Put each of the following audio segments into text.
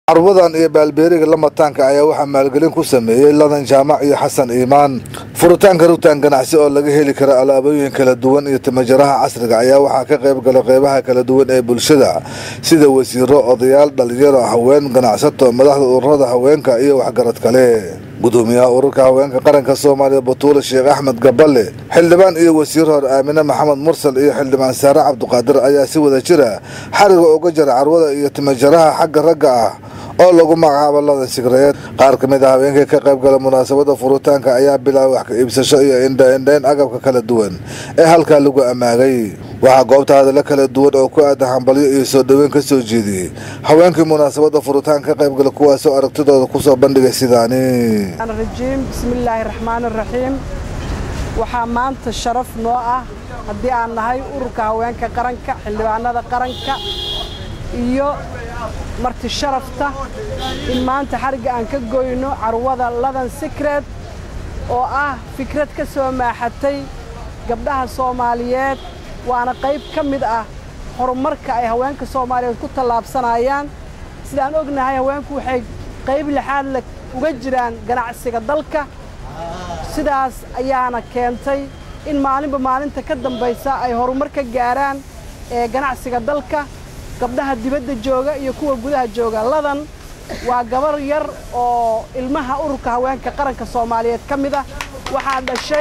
carwadan iyo baalbeeriga lamataanka ayaa waxaa maalgelin ku sameeyey ladan jaamac iyo xasan iimaan furitaanka rutaan ganacsi oo laga heli kara alaabooyin kala duwan iyo timajaraha casriga ayaa waxaa ka qayb gala qeybaha kala duwan ee bulshada sida wasiiro odayaal dhalinyaro haween ganacsato madaxda ururada haweenka iyo waxgarad kale gudoomiyaha ururka haweenka qaranka soomaaliya batuule sheekh axmed gaballe xildhibaan iyo wasiir hor aamine maxamed mursal iyo xildhibaan saare cabduqaadir ayaa si wada jira xariga uga jara carwada iyo timajaraha xagga ragga ah oo lagu magacaabo ladan sigreed qaar ka mid a haweenkii ka qayb gala munaasabada furitaanka ayaa bilaabay wax ka iibsasho iyo indhaindhayn agabka kala duwan ee halkaa lagu ammaagay waxaa goobta hadallo kala duwan oo ku aadan hambalyo iyo soo dhoweyn ka soo jeediyey haweenkii munaasabada furitaanka ka qayb gala kuwaasoo aragtidooda kusoo bandhigay sidaani rajiim bismillaahi raxmaani raxiim waxaa maanta sharaf noo ah haddii aan nahay ururka haweenka qaranka xildhibaanada qaranka iyo marti sharafta in maanta xarigga aan ka goyno carwada ladan sikreed oo ah fikrad ka soo maaxatay gabdhaha soomaaliyeed waana qayb ka mid ah horumarka ay haweenka soomaaliyeed ku tallaabsanayaan sidaan ognahay haweenku waxay qayb lixaad le uga jiraan ganacsiga dalka sidaas ayaana keentay in maalinba maalinta ka dambaysa ay horumar ka gaaraan ee ganacsiga dalka gabdhaha dibadda jooga iyo kuwa gudaha jooga ladan waa gabar yar oo ilmaha ururka haweenka qaranka soomaaliyeed ka mid ah waxaa dhashay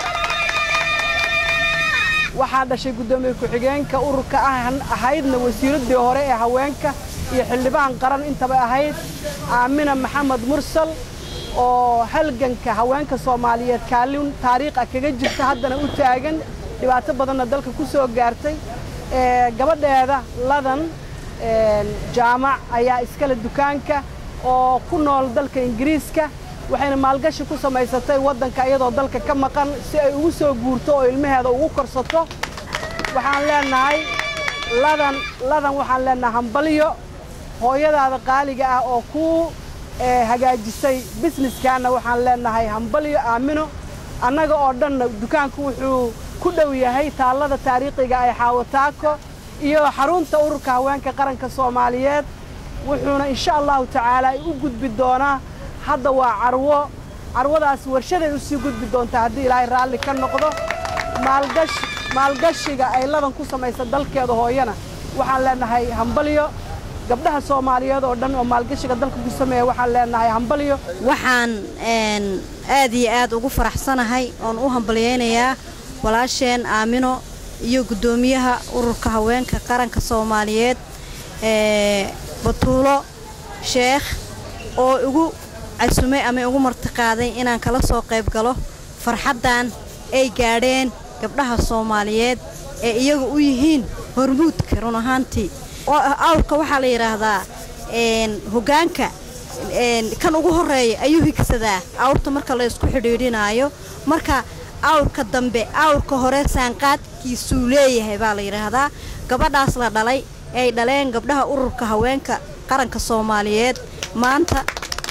waxaa dhashay guddoomiye ku-xigeenka ururka ah ahaydna wasiiraddii hore ee haweenka iyo xildhibaan qaran intaba ahayd aamina maxamed mursal oo halganka haweenka soomaaliyeed kaalin taariikh ah kaga jirta haddana u taagan dhibaato badanna dalka ku soo gaartay gabadheeda ladan jaamac ayaa iskale dukaanka oo ku nool dalka ingiriiska waxayna maalgashi ku samaysatay waddanka iyadoo dalka ka maqan si ay ugu soo guurto oo ilmaheeda ugu korsato waxaan leenahay ladan ladan waxaan leenahay hambalyo hooyadaada qaaliga ah oo kuu hagaajisay bisneskaana waxaan leenahay hambalyo aamino annaga oo dhanna dukaanku wuxuu ku dhow yahay taallada taariikhiga ay xaawataako iyo xarunta ururka haweenka qaranka soomaaliyeed wuxuuna insha allahu tacaala u gudbi doonaa hadda waa carwo carwadaas warshaday u sii gudbi doontaa haddii ilaahay raalli ka noqdo maalgashiga ay ladan ku samaysa dalkeeda hooyana waxaan leenahay hambalyo gabdhaha soomaaliyeed oo dhan oo maalgashiga dalka ku sameeya waxaan leenahay hambalyo waxaan aad iyo aad ugu faraxsanahay oon u hambalyaynayaa walaasheen aamino iyo guddoomiyaha ururka haweenka qaranka soomaaliyeed batuulo sheekh oo igu casumay ama igu martiqaaday inaan kala soo qayb galo farxaddan ay gaadheen gabdhaha soomaaliyeed ee iyaga u yihiin hormuudka run ahaantii awrka waxaa la yidhaahdaa hoggaanka kan ugu horreeya ayuu higsadaa awrta marka la ysku xidhiidhinaayo marka awrka dambe awrka hore saanqaadkiisuu leeyahay baa la yidhaahdaa gabadhaas la dhalay ay dhaleen gabdhaha ururka haweenka qaranka soomaaliyeed maanta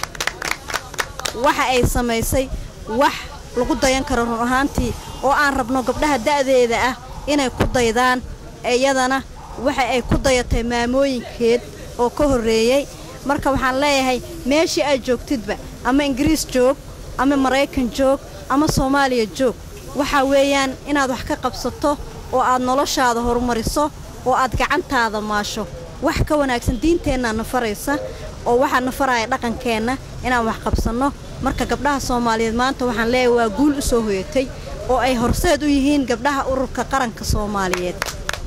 waxa ay samaysay wax lagu dayan karo run ahaantii oo aan rabno gabdhaha da'deeda ah inay ku daydaan iyadana waxa ay ku dayatay maamooyinkeed oo ka horreeyey marka waxaan leeyahay meeshii aad joogtidba ama ingiriis joog ama maraykan joog ama soomaaliya joog waxaa weeyaan inaad wax ka qabsato oo aad noloshaada horumariso oo aad gacantaada maasho wax ka wanaagsan diinteenna na faraysa oo waxaa na faraya dhaqankeenna inaan wax qabsanno marka gabdhaha soomaaliyeed maanta waxaan leeyahay waa guul u soo hoyatay oo ay horseed u yihiin gabdhaha ururka qaranka soomaaliyeed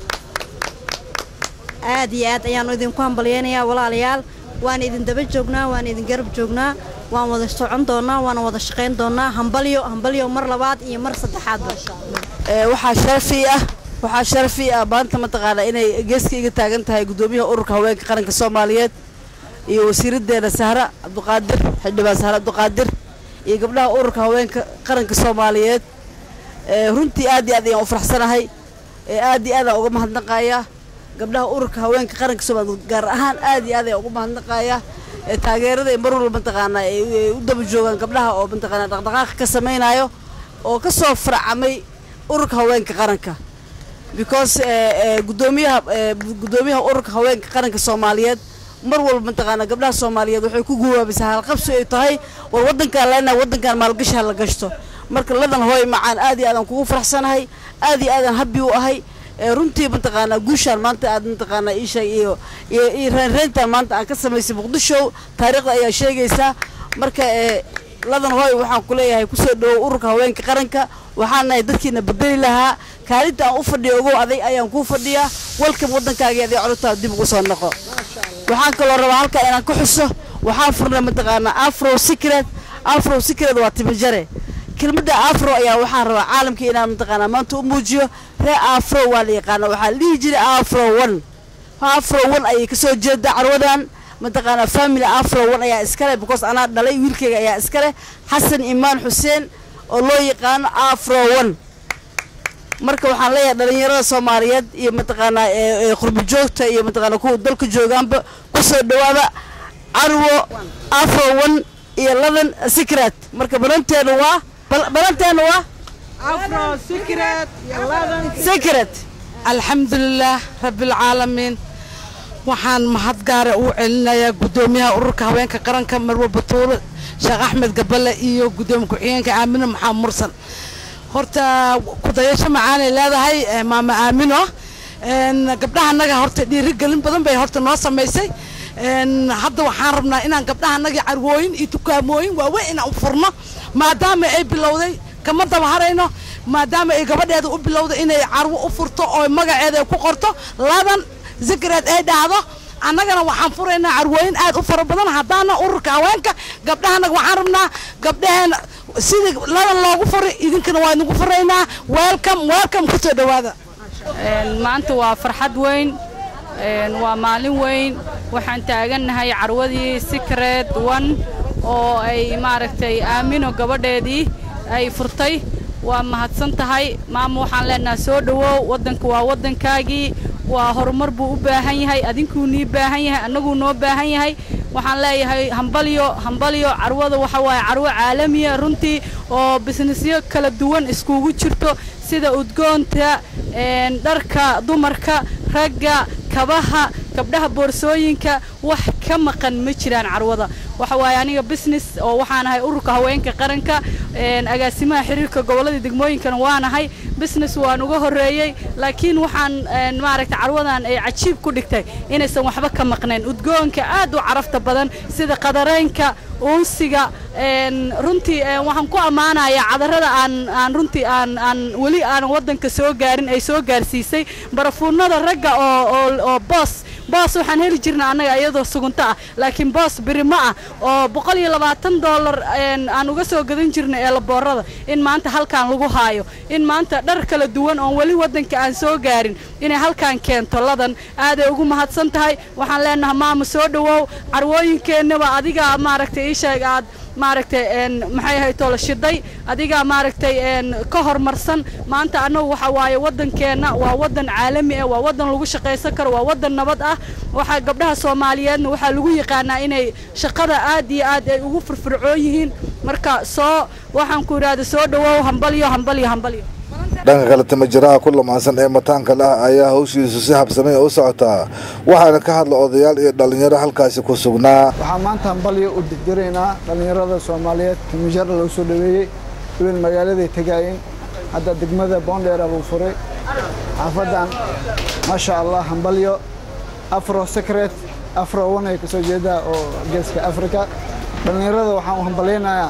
aad iyo aad ayaannu idinku hambalyaynayaa walaalayaal waan idin daba joognaa waan idin garab joognaa waan wada socon doonnaa waana wada shaqayn doonnaa hambalyo hambalyo mar labaad iyo mar saddexaadba waxaa sharafii ah waxaa sharafii ah maanta mataqaanaa inay geeska iga taagan tahay guddoomiyaha ururka haweenka qaranka soomaaliyeed iyo wasiiraddeena sahra cabduqaadir xildhibaan sahra cabduqaadir iyo gabdhaha ururka haweenka qaranka soomaaliyeed runtii aad iyo aad ayaan u faraxsanahay aad iyo aadaan uga mahadnaqayaa gabdhaha ururka haweenka qaranka soomaaliyeed gaar ahaan aad iyo aad ayaan uga mahadnaqayaa taageerada ay mar walba mataqaanaa ay u daba joogaan gabdhaha oo mataqaanaa dhaqdhaqaaqa ka samaynayo oo ka soo farcamay ururka haweenka qaranka because gudoomiyaha gudoomiyaha ururka haweenka qaranka soomaaliyeed mar walba mataqaanaa gabdhaha soomaaliyeed waxay ku guwaabisaa halqabsi ay tahay war waddankaan leenahay waddankaan maalgashi ha la gashto marka ladan hooy macaan aad iyo aadaan kugu faraxsanahay aad iyo aadaan habbi u ahay runtii mataqaanaa guushaan maanta aad mataqaanaa iisheeg iyo iyo iyo reenreentaan maanta aan ka samaysay muqdisho taariikhda ayaa sheegaysaa marka ladan hooy waxaan ku leeyahay kusoo dhawow ururka haweenka qaranka waxaan nahay dadkiina bedeli lahaa kaalinta aan u fadhiyo ogow aday ayaan kuu fadhiyaa walkam waddankaagii aday codurtaa dib ugu soo noqo waxaan kaloo rabaa halkaa inaan ka xuso waxaan furnay mataqaanaa afro secret afro secret waa timajare kelmadda afro ayaa waxaan rabaa caalamka inaan mataqaanaa maanta u muujiyo ree afro waa la yaqaana waxaa la dhihi jiray afro one afro one ayay kasoo jeedaa carwadan mataqaanaa family afro one ayaa iskale because anaa dhalay wiilkayga ayaa iskale xasan imaan xuseen oo loo yaqaano afro one marka waxaan leeyahay dhalinyarada soomaaliyeed iyo mataqaanaa qurbo joogta iyo mataqaanaa kuwa dalka joogaanba kusoo dhawaada carwo afro one iyo ladan secret marka balanteenu waa balanteenu waa secret alxamdulilaah rabbialcaalamiin waxaan mahad gaara uu celinayaa guddoomiyaha ururka haweenka qaranka marwe batuule sheekh axmed gabale iyo guddoomiye ku-xigeenka aamino maxamed mursan horta kudayasho macaanay leedahay maama aamino gabdhaha annaga horta dhiirigelin badan bay horta noo samaysay hadda waxaan rabnaa inaan gabdhaha annaga carwooyin iyo dukaamooyin waaweyn inaan u furno maadaama ay bilowday kama daba harayno maadaama ay gabadheeda u bilowday inay carwo u furto oo magaceeda ay ku qorto ladan zikreed ay dhahdo annagana waxaan furaynaa carwooyin aad u fara badan haddaana ururka haweenka gabdhahanaga waxaan rabnaa gabdhaheena sidii ladan loogu furay idinkana waa idinku furaynaa welcom welcom kusoo dhawaada maanta waa farxad weyn waa maalin weyn waxaan taagannahay carwadii secret one oo ay maaragtay aamino gabadheedii ay furtay waa mahadsan tahay maama waxaan leenaha soo dhowow waddanka waa waddankaagii waa horumar buu u baahan yahay adinkuu nii baahan yahay annaguu noo baahan yahay waxaan leeyahay hambalyo hambalyo carwada waxa waaye carwo caalamiya runtii oo bisnisyo kala duwan iskugu jirto sida udgoonta dharka dumarka ragga kabaha gabdhaha boorsooyinka wax ka maqan ma jiraan carwada waxa waaye aniga business oo waxaan ahay ururka haweenka qaranka agaasimaha xiriirka gobollada degmooyinkana waanahay business waan uga horreeyey laakiin waxaan maaragta carwadan ay cajiib ku dhigtay inaysan waxba ka maqnayn udgoonka aad u carafta badan sida qadareynka uunsiga runtii waxaan ku ammaanayaa cadarada aan aan runtii aan aan weli aanan waddanka soo gaarin ay soo gaarsiisay barafuunada ragga oo oo oo boos boos waxaan heli jirnay annaga iyadoo sugunto ah laakiin boos birimo ah oo boqol iyo labaatan dollar aan uga soo gadan jirnay eelaboorada in maanta halkaan lagu haayo in maanta dhar kala duwan oon weli waddanka aan soo gaarin inay halkaan keento ladan aaday ugu mahadsan tahay waxaan leenahay maama soo dhowow carwooyinkeennaba adiga maaragtay ii sheeg aad maaragtay maxay ahayd toola shiday adigaa maaragtay ka horumarsan maanta annagu waxa waaye waddankeenna waa waddan caalami ah waa waddan lagu shaqaysan karo waa waddan nabad ah waxaa gabdhaha soomaaliyeedna waxaa lagu yaqaanaa inay shaqada aad iyo aad ay ugu firfircoon yihiin marka soo waxaan ku idhaahda soo dhowow hambalyo hambalyo hambalyo dhanka kale timajiraha ku lamaansan ee mataanka lah ayaa hawshiisu si habsamay u socotaa waxaana ka hadla odayaal iyo dhallinyaro halkaasi ku sugnaa waxaa maanta hambalyo u dirjiraynaa dhallinyarada soomaaliyeed timajara lagu soo dhaweeyey weliin magaaladay tegaayeen hadda degmada boondheera lagu furay xaafadan maasha allah hambalyo afro secret afro one ay kasoo jeedaa oo geeska africa dhallinyarada waxaan u hambalyaynayaa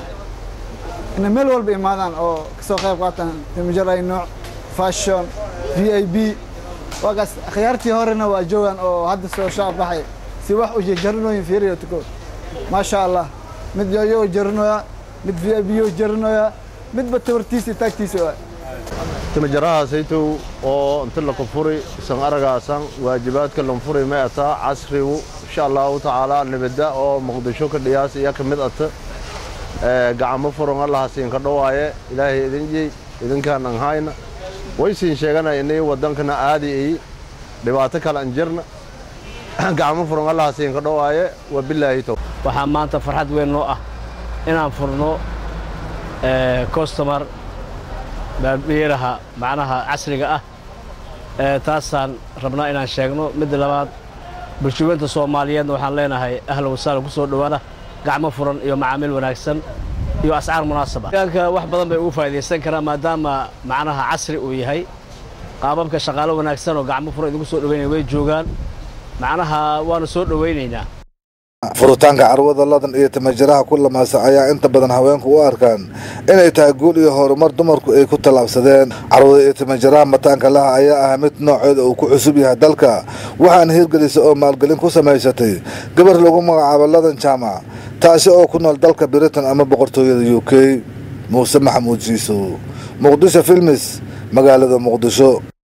inay meel walba imaadaan oo kasoo qayb qaataan timijaray nooc fashion v i b waagaas khiyaartii horena waa joogaan oo hadda soo shacab baxay si wax u jarinooyin fiiriyo tuko maasha allah mid yoyo jarinoya mid v i b yo jarinoya midba tabartiisa taagtiisa waa timajarahaasaytow oo inta laka furi isan aragaasan waajibaadka lan furi may ataa casrigu insha allahu tacaala nibada oo muqdisho ka dhiyaas iya ka mid ata gacamo furan allaha siinka dhowaaye ilaahay idin jey idinkaan an hayna way siin sheegana inay waddankana aadi ay dhibaato kale an jirna gacmo furan allaha siinka dhowaaye wabilaahi tow waxaa maanta farxad weyn noo ah inaan furno costomar baabiiraha macnaha casriga ah taasaan rabnaa inaan sheegno midda labaad bulshaweynta soomaaliyeedna waxaan leenahay ahlan wasahlan ku soo dhowaada gacmo furan iyo macaamiil wanaagsan iyo ascaar munaasaba deegaanka wax badan bay ugu faa'idaysan karaan maadaama macnaha casri uu yahay qaababka shaqaalo wanaagsan oo gacmo furan idigu soo dhoweynaya way joogaan macnaha waanu soo dhowaynaynaa furitaanka carwada ladan iyo timajaraha ku lamaasa ayaa inta badan haweenku u arkaan inay tahay guul iyo horumar dumarku ay ku tallaabsadeen carwada iyo timajaraha mataanka laha ayaa ah mid nooceeda uu ku cusub yahay dalka waxaana hirgelisa oo maalgelin ku samaysatay gabar lagu magacaabo ladan jaamac taasi oo ku nool dalka britain ama boqortooyada u k muuse maxamuud jiisow muqdisho filmis magaalada muqdisho